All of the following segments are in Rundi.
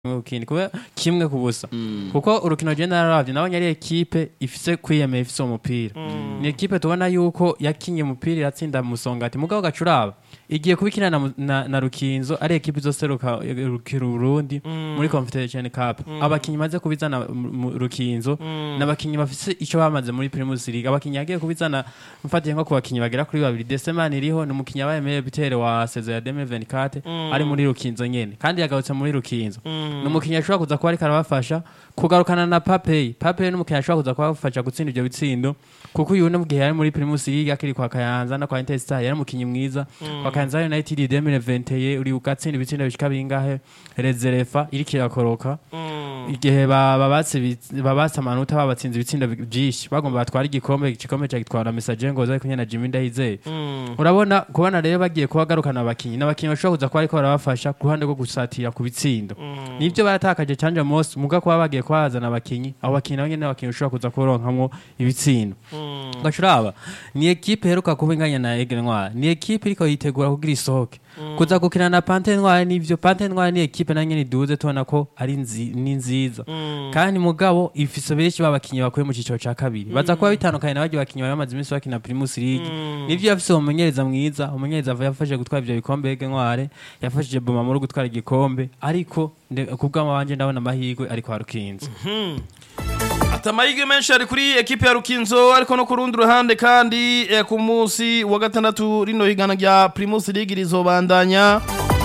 ukindi kuba kimwe ku busa kuko urukino je nararavye nabonye ari ekipe ifise kwiyemera ifise umupira ni ekipe tubona yuko yakinye umupira iratsinda musongati mugabo gacuraba igiye kubikina na, mu- na, na rukinzo ari ekipe izoseruka rukira urundi muri confederation cup abakinyi maze kubizana mu- mu rukinzo n'abakinyi bafise ico bamaze muri primus league abakinyi yagiye kubizana mfatiye nko ku bakinyi bagera kuri babiri desemani iriho ni umukinyi abaye meilleur buteur wa saison ya 2024 ari muri rukinzo nyene kandi yagarutse muri rukinzo ni umukinnyi ashobora kuza kuba ariko arabafasha kugarukana na papeyi papeyi ni umukinnyi ashobora kuza kubafasha gutsinda ibyo bitsindo kuko uyu mu gihe yari muri primus league akiri kwa kayanza no kwa intestar yari umukinnyi mwiza kwa kayanza united 2020 uri ugatsinda ibitsindo bishika bingahe rezerefa iriko irakoroka igihe ba- babatse ibi- babatse amanota babatsinze ibitsindo bi- vyinshi bagomba batwara igikombe igikombe cagitwara message ngoza ariko nyene na Jimmy Ndayizeye urabona kubona rero bagiye kuba garukana abakinyi n'abakinyi bashobora kuza kuba ariko barabafasha ku ruhande rwo gusatira ku bitsindo nibyo baratakaje canje mose muga kuba bagiye kuhazana abakinyi abo bakinyi nabo nyene abakinyi ushobora kuza kuronkamwo ibitsindo gacuraba ni ekipe heruka kuba inganya na Aigle Noir ni ekipe iriko yitegura kugira isohoke kuza gukina na Pante Noir nivyo Pante Noir ni ekipe na nyene iduze tubona ko ari nzi, ni nziza kandi mugabo ifise benshi babakinyi bakuye mu ciciro ca kabiri baza kuba bitandukanye na baryo bakinyi bari bamaze iminsi bakina Primus League nivyo yafise umumenyereza mwiza umumenyereza yafashije gutwara ivyo bikombe Aigle Noir yafashije Boma muri gutwara igikombe ariko nde- kubw'ama wanje ndabona amahirwe ariko harukinze ati amahirwe menshi ari kuri ekipe ya rukinzo ariko no ku rundi ruhande kandi eh, ku munsi wa gatandatu rino higana rya primus league rizobandanya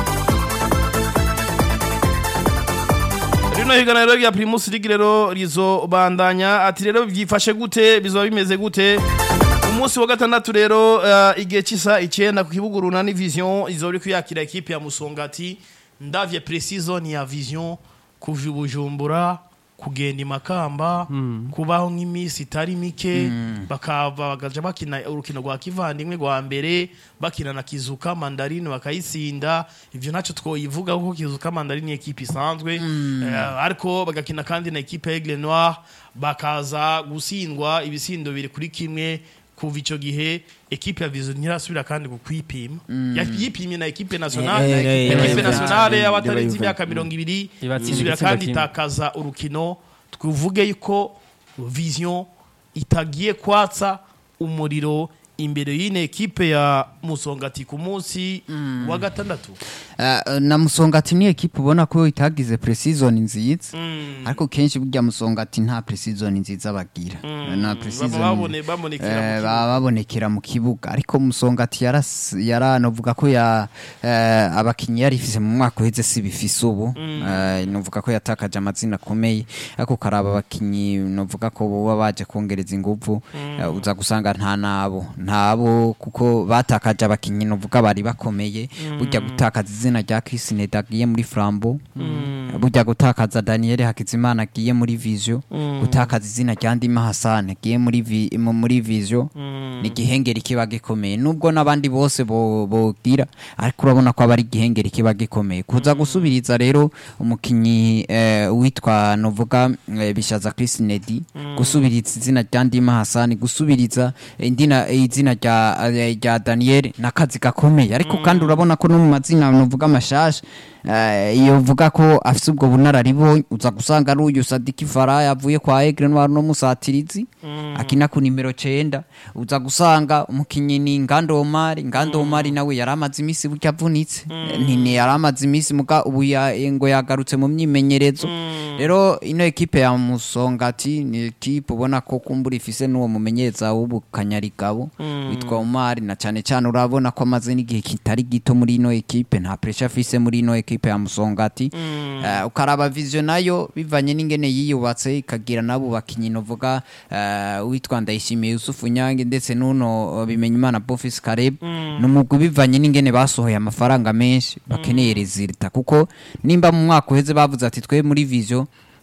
rino higana rero rya primus league rero rizobandanya ati rero byifashe gute bizoba bimeze gute umunsi wa gatandatu rero eh, igihe cy'isa icyenda ku kibuga runani vision izoba iri kuyakira ekipe ya musongati ndavye precision ya vision kuva i bujumbura kugenda imakamba kubaho nk'iminsi itari mike bakava bagaja bakina urukino rwa kivandimwe rwa mbere bakina na kizuka mandarine bakayisinda ivyo ntacyo twoyivuga kuko kizuka mandarine ni ekipe isanzwe Eh, ariko bagakina kandi na ekipe ya Aigle Noir bakaza gusindwa ibisindo biri kuri kimwe kuva ico gihe ekipe ya Vision ntirasubira kandi kukwipima yipimye na ekipe nationale Eh, eh, ekipe eh, nationale eh, y'abatarenze eh, imyaka mirongo ibiri Ibatsinda isubira igitsindo kandi kimwe. itakaza urukino twivuge yuko vision itagiye kwatsa umuriro imbere y'ine ekipe ya musongati ku munsi wa gatandatu Eh, na musongati ni ekipe ubona ko itagize pre-season nziza Mm. ariko kenshi burya musongati nta pre-season nziza bagira na pre-season Baba babone- babonekera mu eh, kibuga. baba babonekera mu kibuga ariko musongati yaras- yaranovuga ko ya eh, abakinyi yari ifise mu mwaka uheze si bifise ubu Eh, novuga ko yatakaje amazina akomeye ariko karaba abakinyi novuga ko boba baje kongereza inguvu eh, uza gusanga nta nabo ntabo kuko batakaje abakinyi novuga bari bakomeye burya gutakaza izina rya Chris Neda agiye muri Flambo burya gutakaza Daniel Hakizimana agiye muri Vision gutakaza izina rya Ndima Hassan agiye muri vi, mu- muri Vision ni igihengeri kiba gikomeye nubwo n'abandi bose bo- bogira ariko urabona ko aba ari igihengeri kiba gikomeye kuza gusubiriza rero umukinyi eh, witwa novuga eh, Bishaza Chris Nedi gusubiriza izina rya Ndima Hassan gusubiriza indina izina rya eh, rya Daniel nakazi gakomeye ariko kandi urabona ko no mu mazina novuga amashasha eh, iyo uvuga ko afise ubwo bunararibonye uza gusanga ari uyu Sadiki Faraya avuye kwa Aigle Noir no musatirizi akina ku nimero 9 uza gusanga umukinyi ni Ngando Omar Ngando Omar nawe yari amaze imisi burya avunitse ntini yari amaze imisi muga ubu ya- ngo yagarutse mu myimenyerezo rero ino ekipe ya Musongati ni ekipe ubona ko kumbura ifise n'uwo mumenyereza w'ubukanyarigabo witwa Omar na cyane cyane urabona ko amaze n'igihe kitari gito muri ino ekipe nta pressure afise muri ino ekipe ya Musongati Eh, ukaraba vision nayo bivanye n'ingene yiyubatse ikagira nabo bakinyi novuga eh, witwa Ndayishimiye Yusufu Nyange ndetse n'uno eh, Bimenyimana Bofis Kareb n'umugwi bivanye n'ingene basohoye amafaranga menshi bakeneye resulta kuko nimba mu mwaka uheze bavuze ati twe muri vision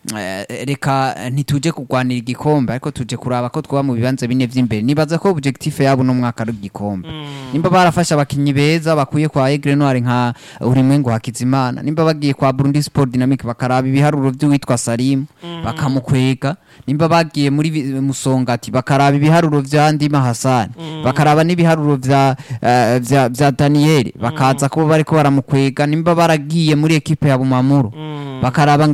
eh, reka ntituje kurwanira igikombe ariko tuje kuraba ko twaba mu bibanza bine vy'imbere nibaza ko objectif yabo no mwaka ari igikombe nimba barafashe abakinyi beza bakuye kwa Aigle Noir nka Urimwengu Hakizimana nimba bagiye kwa Burundi Sport Dynamic bakaraba ibiharuro vy'uwitwa Salim bakamukwega nimba bagiye muri vi- Musongati bakaraba ibiharuro vya Ndima Hassan bakaraba n'ibiharuro vya eh, vya, vya Daniel bakaza ko bariko baramukwega nimba baragiye muri ekipe ya Bumamuru bakaraba